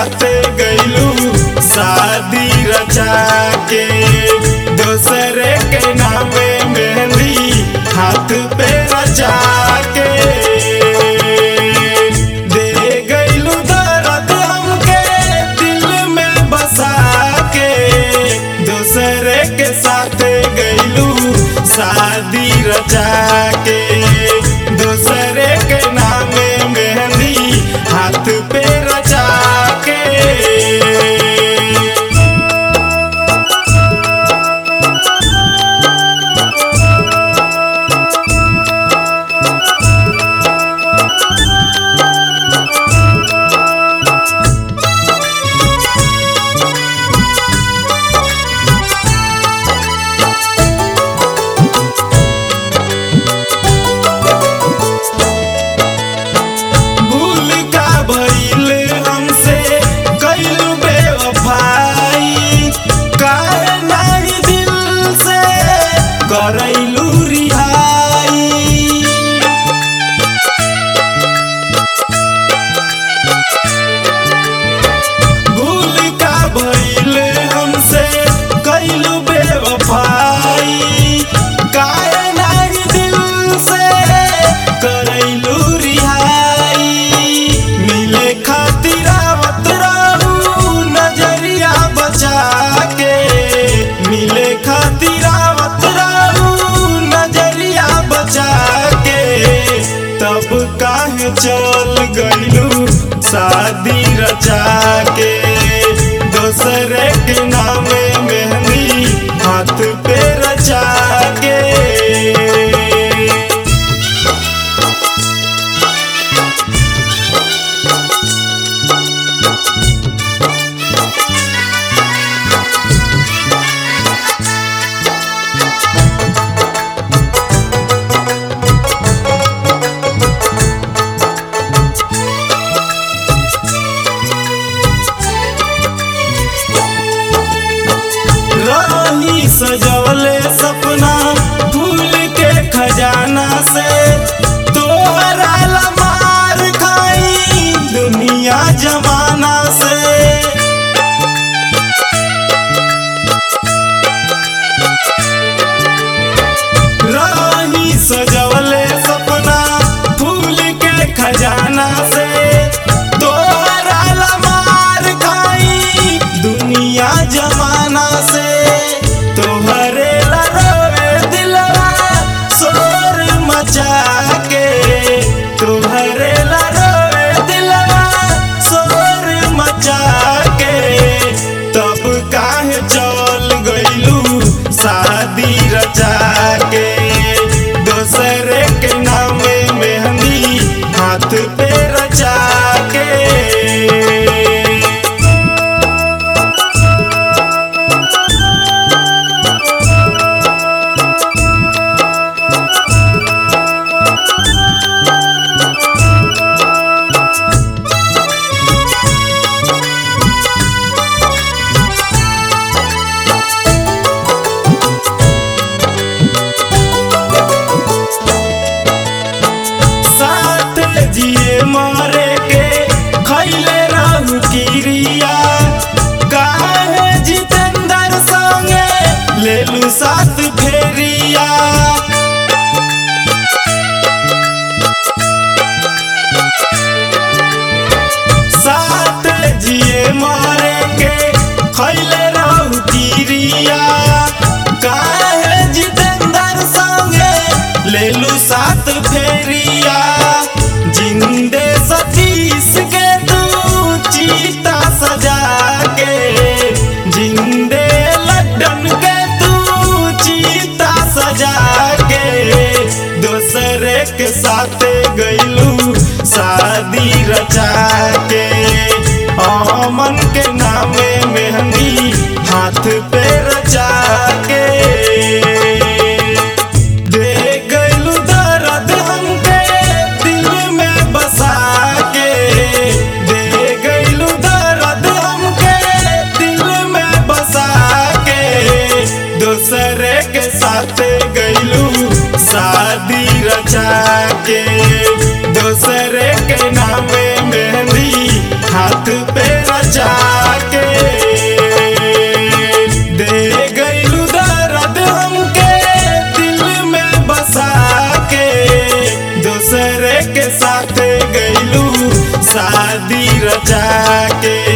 साथ गईलू शादी रचा के दूसरे के नामे मेहंदी हाथ पे रचा के दे गईलू दर्द हमके दिल में बसा के दूसरे के साथ गईलू शादी रचा के दूसरे के नामे मेहंदी हाथ पे रचा के भूल का भइल हमसे कइलू बेवफाई काहे नाही दिल से करैलू रिहाई भूल का भइल हमसे कइलू बेवफाई काहे नाही दिल से करैलू रिहाई मिले खातिर आवत रहू नजरिया बचा के मिले खातिर आवत रहू नजरिया बचा के तब काहे चल गइलू शादी रचा के दूसरे के नामे मेहंदी हाथ पे रचा के गईलू शादी रचा के